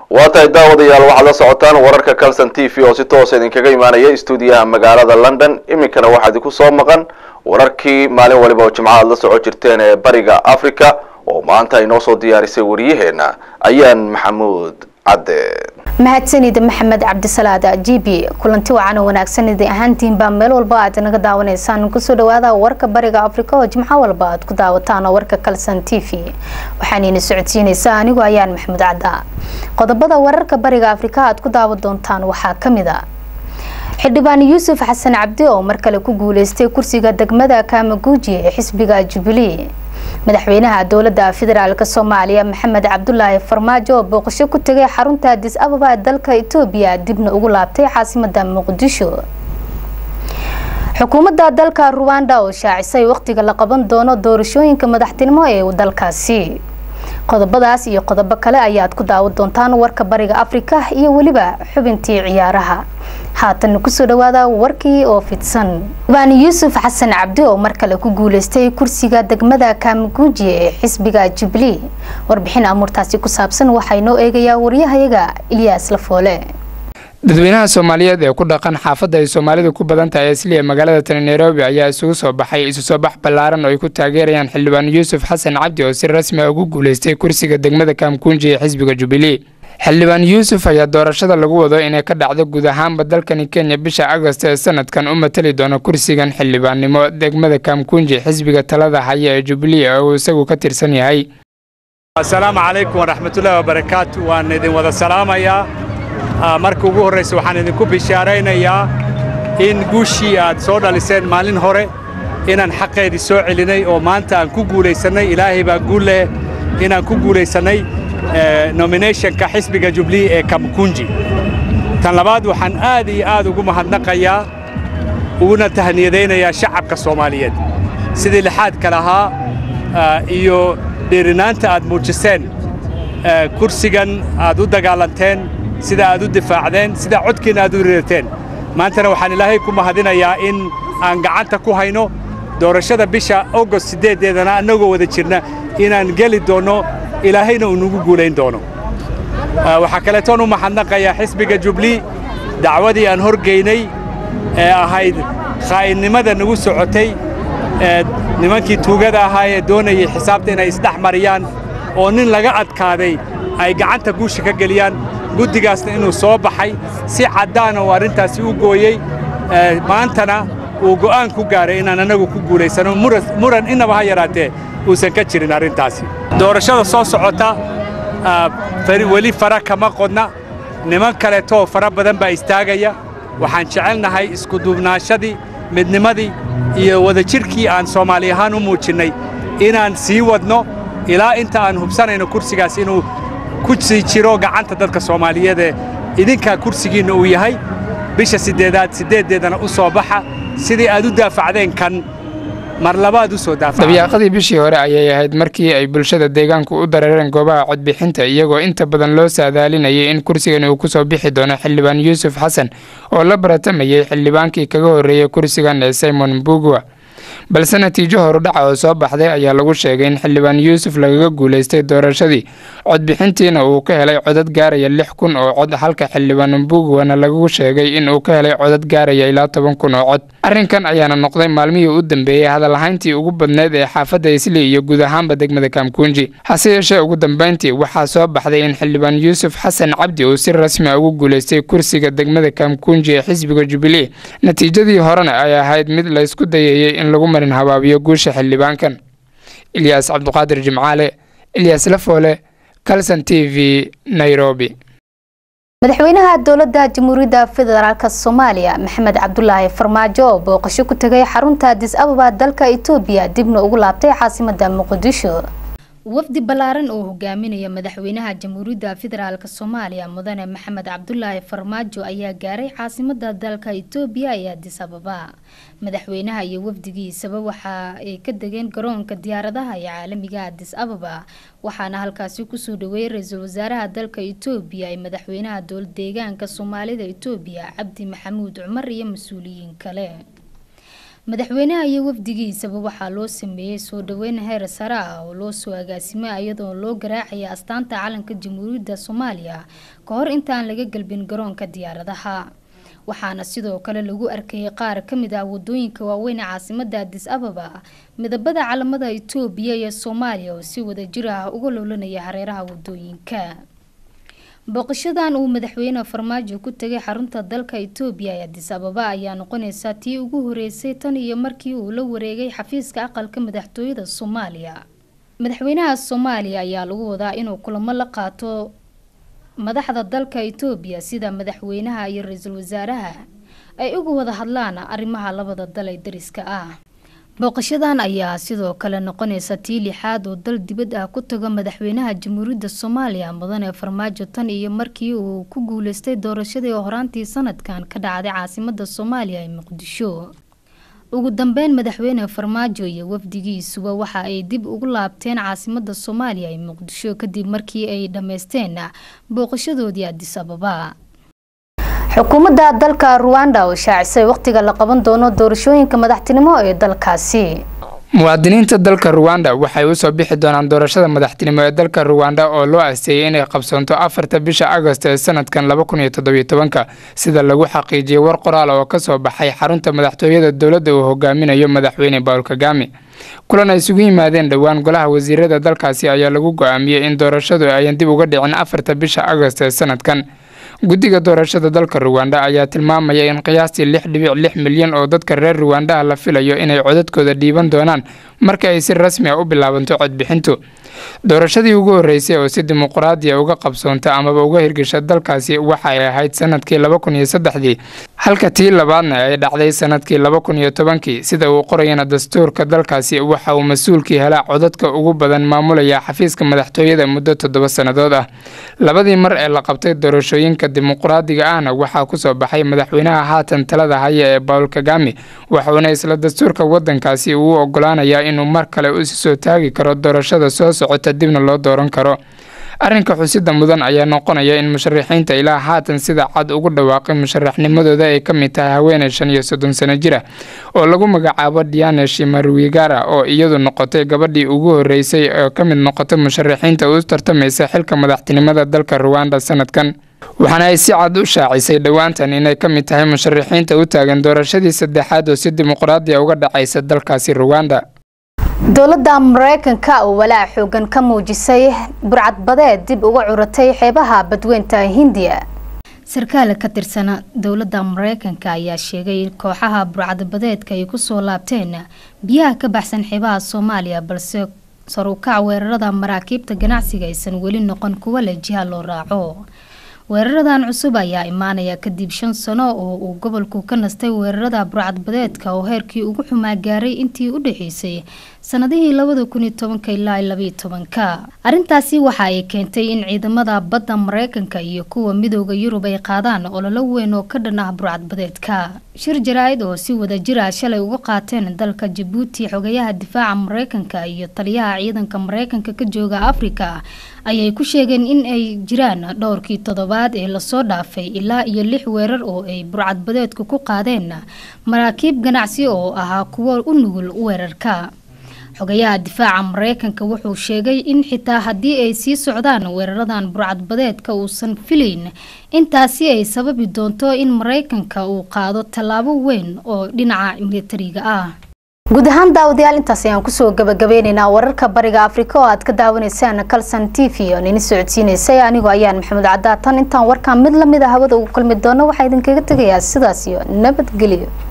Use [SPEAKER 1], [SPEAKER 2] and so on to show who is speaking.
[SPEAKER 1] waa tahay daawadayaal waxaad la socotaan wararka calson t v oo si toosa idinkaga imaanaya stuudiyaha magaalada london iminkana waxaa idinku soo maqan wararkii maalin waliba oo jimco aad la soco jirteen ee bariga africa oo maanta ay noo soo diyaarisay wariyaheena ayaan maxamuud cadde
[SPEAKER 2] mahadsanida maxamed cabdisalaad g b kulanti wacan oo wanaagsan idin ahaantiinbaa meel walba aad naga daawanaysaan kusoo dhawaada warka bariga africa oo jimco walba aad ku daawataan warka calson t v waxaanayna socodsiinaysaa anigoo ayaan maxamuud cadda qodobada wararka bariga africa aad ku daawan doontaan waxaa kamid a xildhibaan yuusuf xasan cabdi oo mar kale ku guuleystay kursiga degmada kaamaguuji ee xisbiga jubilee madaxweynaha dowlada federaalk soomaaliya maxamed cabdulaahi farmaajo oo booqasho ku tegay xarunta adis ababa dalka etoobiya dibna ugu laabtay caasimada muqdisho xukuumadda dalka ruwanda oo shaacisay waqtiga la qaban doono doorashooyinka madaxtinimo ee dalkaasi qodobadaas iyo qodobo kale ayaad ku daawan doontaan warka bariga afrika iyo weliba xubintii ciyaaraha haatan kusoo dhawaada warkii oo fidsan xildhibaan yuusuf xasan cabdi oo mar kale ku guuleystay kursiga degmada kaamaguuji ee xisbiga jubilee warbixin amuurtaasi ku saabsan waxaa inoo eegayaa waryahayaga ilyaas lafoole
[SPEAKER 3] dadweynaha soomaaliyeed ee ku dhaqan xaafadda ay soomaalidu ku badan tahay asliya magaalada tani nairobi ayaa isugu soo baxay isu soo bax ballaaran oo ay ku taageerayaan xildhibaan yuusuf xasan cabdi oo si rasmi a ugu guuleystay kursiga degmada kaamkuunji ee xisbiga jubilee xildhibaan yuusuf ayaa doorashada lagu wado inay ka dhacdo guud ahaanba dalkani kenya bisha agost ee sanadkan u matali doona kursigan xildhibaannimo degmada kaamkuunji xisbiga talada haya ee jubilee oo uu isagu ka tirsan yahay
[SPEAKER 4] asalaamu calaykum waraxmatullaahi wabarakaatu waan idin wada salaamayaa marka ugu horraysa waxaan idinku bishaaraynayaa in guushii aad soo dhaliseen maalin hore inaan xaqeedii soo celinay oo maanta aan ku guulaysannay ilaahay baa guul leh inaan ku guulaysannay nominationka xisbiga jubilee ee kamkunji tan labaad waxaan aad iyo aad ugu mahadnaqayaa uguna tahniyadaynayaa shacabka soomaaliyeed sidii lixaadka lahaa iyo dhiirinaanta aad muujiseen kursigan aad u dagaalanteen sida aad u difaacdeen sida codkiinna aad u riirteen maantana waxaan ilaahay ku mahadinayaa in aan gacanta ku hayno doorashada bisha agost siddeeddeedana annagoo wada jirna inaan geli doonno ilaahayna uu nagu guulayn doono waxaa kaleetoon u mahadnaqayaa xisbiga jubilee dacwadii aan horgeynay ee ahayd khaa'inimada nagu socotay ee nimankii tuugada ahaa ee doonayay xisaabta inay isdhex mariyaan oo nin laga adkaaday ay gacanta guusha ka geliyaan guddigaasna inuu soo baxay si caddaana uu arrintaasi u gooyey maantana uu go'aan ku gaaray inaan annagu ku guulaysano muran innaba ha yaraatee uusan ka jirin arrintaasi doorashada soo socota weli fara kama qodna niman kaleetoo fara badan baa istaagaya waxaan jecelnahay iskuduubnaashadii midnimadii iyo wadajirkii aan soomaali ahaan u muujinnay inaan sii wadno ilaa inta aan hubsanayno kursigaas inuu ku sii jiro gacanta dadka soomaaliyeed ee idinkaa kursigiinna uu yahay bisha siddeedaad siddeeddeedana u soo baxa sidii aad u daafacdeen kan mar labaad u soo daafaca
[SPEAKER 3] dabyaaqadii bishii hore ayay ahayd markii ay bulshada deegaanku u dareereen goobaha codbixinta iyagoo inta badan loo saadaalinayay in kursigan uu ku soo bixi doono xildhibaan yuusuf xasan oo la baratamayay xildhibaankii kaga horreeyey kursigan ee simon mbugwa balse natiijo horudhaca oo soo baxday ayaa lagu sheegay in xildhibaan yuusuf lagaga guulaystay doorashadii codbixintiina uu ka helay codad gaaraya lix kun oo cod halka xildhibaan mbugwana lagu sheegay in uu ka helay codad gaaraya ilaa toban kun oo cod arrinkan ayaana noqday maalmihii u dambeeyey hadalahayntii ugu badneyd ee xaafadda isli iyo guud ahaanba degmada kaamkuunji hase yeeshee ugu dambeyntii waxaa soo baxday in xildhibaan yuusuf xasan cabdi uu si rasmi a ugu guulaystay kursiga degmada kaamkuunji ee xisbiga jubilee natiijadii horena ay ahayd mid la isku dayayey in lagu marin habaabiyo guusha xildhibaankan ilyaas cabduqaadir jimcaale ilyaas lafoole calson t v nairobi
[SPEAKER 2] madaxweynaha dowlada jamhuuriyadda federaalk soomaaliya maxamed cabdulaahi farmaajo oo booqasho ku tegay xarunta adis ababa dalka etoobiya dibna ugu laabtay caasimada muqdisho wafdi ballaaran oo hogaaminaya madaxweynaha jamhuuriyadda federaalk soomaaliya mudane maxamed cabdulaahi farmaajo ayaa gaaray caasimada dalka etoobiya ee adis ababa madaxweynaha iyo wafdigiisaba waxa ay ka degeen garoonka diyaaradaha ee caalamiga adis ababa waxaana halkaasi kusoo dhaweeyay ra-iisul wasaaraha dalka etoobiya ee madaxweynaha dowlad deegaanka soomaalida etoobiya cabdi maxamuud cumar iyo mas-uuliyiin kale madaxweynaha iyo wafdigiisaba waxaa loo sameeyey soo dhaweyn heer sare ah oo loo soo agaasimay iyadoo loo garaacaya astaanta calanka jamhuuriyadda soomaaliya ka hor intaan laga galbin garoonka diyaaradaha waxaana sidoo kale lagu arkayay qaar ka mid ah wadooyinka waaweyn ee caasimada adis ababa midabada calamada itoobiya iyo soomaaliya oo si wadajir ah uga loolanaya hareeraha wadooyinka booqashadan uu madaxweyne farmaajo ku tegay xarunta dalka itoobiya ee adis ababa ayaa noqoneysa tii ugu horeysay tan iyo markii uu la wareegay xafiiska aqalka madaxtooyada soomaaliya madaxweynaha soomaaliya ayaa lagu wadaa inuu kulamo la qaato madaxda dalka itoobiya sida madaxweynaha iyo ra-iisul wasaaraha ay uga wada hadlaan arrimaha labada dal ee dariska ah booqashadan ayaa sidoo kale noqoneysa tii lixaad oo dal dibad ah ku tago madaxweynaha jamhuuriyadda soomaaliya mudane farmaajo tan iyo markii uu ku guuleystay doorashadii horaantii sanadkan ka dhacday caasimada soomaaliya ee muqdisho ugu dambeyn madaxweyne farmaajo iyo wafdigiisuba waxa ay dib ugu laabteen caasimada soomaaliya ee muqdisho kadib markii ay dhammeysteen booqashadoodii adis ababa xukuumadda dalka ruwanda oo shaacisay waqtiga la qaban doono doorashooyinka madaxtinimo ee dalkaasi
[SPEAKER 3] muwaadiniinta dalka ruwanda waxay usoo bixi doonaan doorashada madaxtinimo ee dalka ruwanda oo loo asteeyay inay qabsoonto afarta bisha agost ee sanadkan laba kun iyo toddobiyo tobanka sida lagu xaqiijiyey war qoraal oo kasoo baxay xarunta madaxtooyada dowladda uu hogaaminayo madaxweyne bawl kagame kulan ay isugu yimaadeen dhowaan golaha wasiirada dalkaasi ayaa lagu go-aamiyey in doorashadu ayan dib uga dhicin afarta bisha agost ee sanadkan guddiga doorashada dalka ruwanda ayaa tilmaamaya in qiyaastii lix dhibic lix milyan oo dadka reer ruwandaha la filayo inay codadkooda dhiiban doonaan marka ay si rasmi a u bilaabanto codbixintu doorashadii ugu horeysay oo si dimuqraadiya uga qabsoonta amaba uga hirgasha dalkaasi waxa ay ahayd sanadkii laba kun iyo saddexdii halka tii labaadna ay dhacday sanadkii laba kun iyo tobankii sida uu qorayana dastuurka dalkaasi waxa uu mas-uulkii helaa codadka ugu badan maamulaya xafiiska madaxtooyada muddo toddoba sannadood ah labadii mar ee la qabtay doorashooyinka dimuqraadiga ahna waxaa kusoo baxay madaxweynaha haatan talada haya ee bawl kagame waxuuna isla dastuurka wadankaasi uu ogolaanayaa inuu mar kale usi soo taagi karo doorashada soo socota dibna loo dooran karo arrinka xusida mudan ayaa noqonaya in musharaxiinta ilaa haatan sida cad ugu dhawaaqay musharaxnimadooda ay ka mid tahay haweeney shan iyo soddon sano jir ah oo lagu magacaabo diane shimarwigara oo iyadu noqotay gabadhii ugu horeysay oo ka mid noqotay musharaxiinta u tartamaysa xilka madaxtinimada dalka ruwanda sanadkan waxaana ay si cad u shaacisay dhowaantan inay ka mid tahay musharaxiinta u taagan doorashadii saddexaad oo si dimuqraadiya uga dhacaysa dalkaasi ruwanda
[SPEAKER 2] dowladda mareykanka oo walaac xoogan ka muujisay burcadbadeed dib uga curatay xeebaha badweynta hindiya sarkaal ka tirsana dowladda mareykanka ayaa sheegay in kooxaha burcadbadeedka ay kusoo laabteen biyaha ka baxsan xeebaha soomaaliya balse sarukac weerarada maraakiibta ganacsiga aysan weli noqon kuwa leh jiha loo raaco weeraradan cusub ayaa imaanaya kadib shan sano oo uu gobolku ka nastay weerarada burcadbadeedka oo heerkii ugu xumaa gaaray intii u dhexeysay sanadihii labada kun iyo tobanka ilaa labaiyo tobanka arrintaasi waxa ay keentay in ciidamada badda mareykanka iyo kuwa midooda yurub ay qaadaan ololo weyn oo ka dhan ah burcadbadeedka shir jaraa-id oo si wada jir ah shalay uga qaateen dalka jabuuti xogayaha difaaca mareykanka iyo taliyaha ciidanka mareykanka ka jooga afrika ayay ku sheegeen in ay jiraan dhowrkii toddobaad ee lasoo dhaafay ilaa iyo lix weerar oo ay burcadbadeedku ku qaadeen maraakiib ganacsi oo ahaa kuwo u nugul weerarka xogayaha difaaca mareykanka wuxuu sheegay in xitaa haddii ay sii socdaan weeraradan burcadbadeedka uusan filayn intaasi ay sababi doonto in mareykanka uu qaado tallaabo weyn oo dhinaca militariga ah guud ahaan daawadayaal intaas ayaan kusoo gabagabeyneynaa wararka bariga afrika oo aad ka daawanaysaan calson t v oo nini socodsiineysay anigoo ayaan maxamuud cadaatan intaan warkaan mid lamid a hawada ugu kulmi doono waxaa idinkaga tegayaa sidaas iyo nabadgelyo